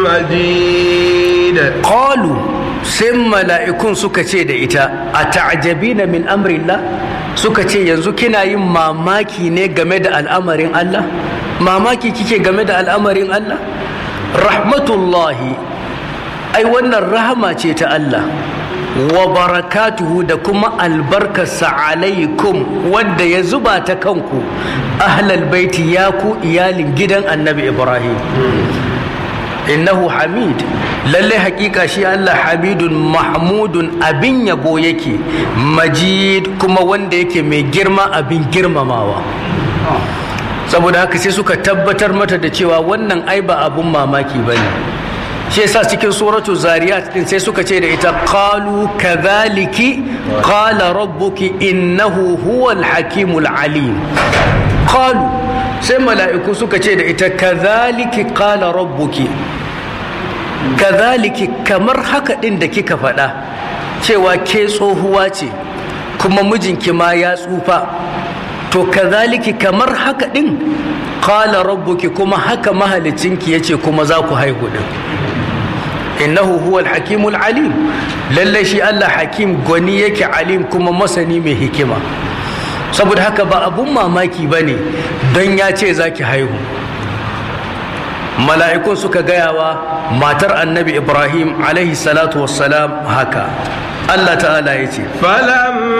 مجيد qalu sai mala'ikun suka ce da ita a ta'ajabina min amrillah suka ce yanzu kina yin mamaki ne game da al'amarin Allah mamaki kike game da al'amarin Allah rahmatullahi ai wannan rahama ce ta Allah wa barakatuhu da kuma albarkarsa alaikum wanda ya zuba ta kanku ahlal baiti ya ku iyalin gidan annabi ibrahim innahu hamid lalle hakika shi Allah hamidun mahmudun abin yabo yake majid kuma wanda yake mai girma abin girmamawa saboda haka sai suka tabbatar mata da cewa wannan ai ba abun mamaki bane shi yasa cikin suratu zariyat din sai suka ce da ita qalu kadhaliki qala rabbuki innahu huwal hakimul alim qalu sai mala'iku suka ce da ita kadhaliki qala rabbuki kadhaliki kamar haka din da kika faɗa cewa ke tsohuwa ce kuma mijinki ma ya tsufa to kadhaliki kamar haka din qala rabbuki kuma haka mahalicinki yace kuma za ku haihu din innahu huwal hakimul alim lallai shi Allah hakim gwani yake alim kuma masani mai hikima saboda haka ba abun mamaki ba ne don ya ce za ki haihu mala'ikun suka gayawa matar annabi ibrahim alaihi salatu wassalam haka Allah ta'ala ya ce فلما